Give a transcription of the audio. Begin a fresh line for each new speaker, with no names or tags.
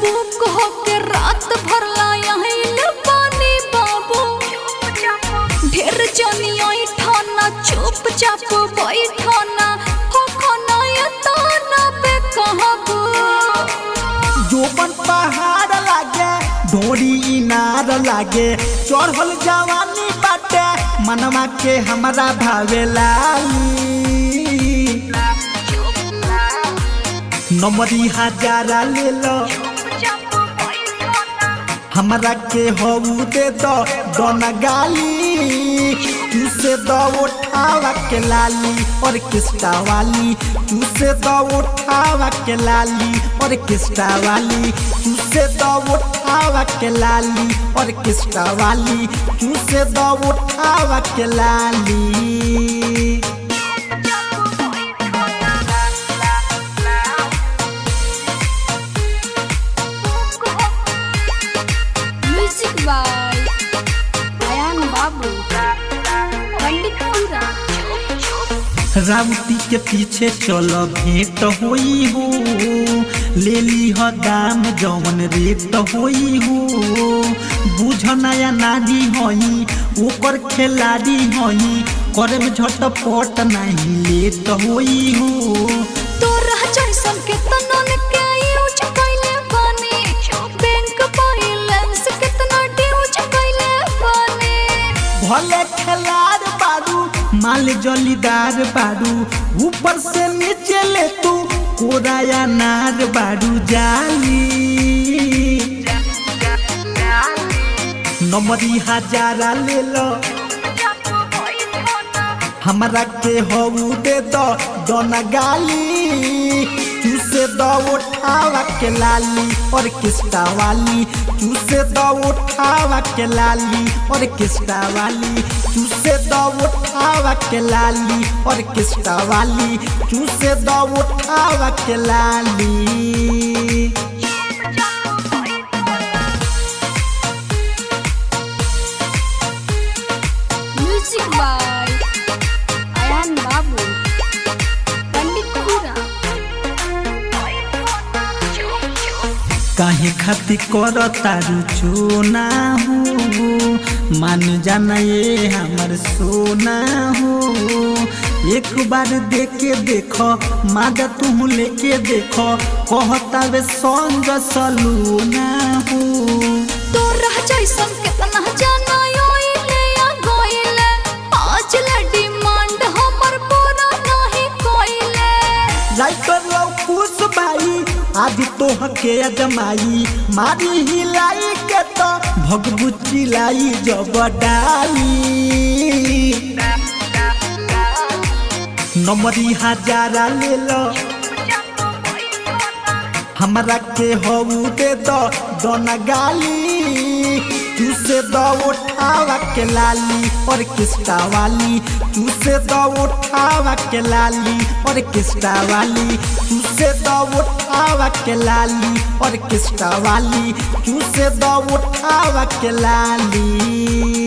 book होके रात भर लायल पानी बाबू ढेर जनी आई ठाना चुपचाप बैठाना हो खाना या ताना पे कहबू
जोबन पहाड़ लागे ढोरी इनार लागे चढ़ल जवानी बाटे मनवा के हमरा भावेला नमरी हजारा ले लो हमरा के हऊ दे दो दोना गाली तू से दो उठावा के लाली और किस्टा वाली तू से दो उठावा के लाली और किस्टा वाली तू से दो उठावा के लाली और किस्टा वाली तू से दो उठावा के लाली
म्यूजिक बाय अयान बाबू पंडित पूरा
राउती के पीछे चलो भेंट होई हो ले ली हो दाम जवन रेट होई हो बुझ नया नारी होई ओकर खिलाड़ी होई करे में झटपट नहीं लेट होई हो
तोरा जैसन के तनन के यूज कइले बानी बैंक बैलेंस कितना ड्यूज कइले बानी
भले खिलाड़ बारू माल जलीदार बारू ऊपर से नीचे ले तू कोराया नार बारू जाली नमरी हजारा ले लो हमरा के हऊ दे दो दोना गाली तू से दो उठावा के लाली और किस्टा वाली तू से दो उठावा के लाली और किस्टा वाली तू से दो उठावा के लाली और किस्टा वाली तू से दो उठावा के लाली
म्यूजिक बाय अयान बाबू पंडित पूरा
काहे खातिर कर तारू चोना हो मान जाना ये हमर सोना हो एक बार देखे देखो मादा तू लेके देखो कहता वे संग सलूना हो
तोरा जैसन कितना जाना आइले या गइले आज ले डिमांड हमर पूरा नहीं कइले
राइटर लो खुश भाई आज तो हके अजमाई मारी हिलाई के तो भगबू चिलाई जब डाली नमरी हजारा ले लो हमरा के हऊ दे दो दोना गाली तू से दो उठावा के लाली और किस्टा वाली तू से दो उठावा के लाली और किस्टा वाली तू से दो उठावा के लाली और किस्टा वाली तू से दो उठावा के लाली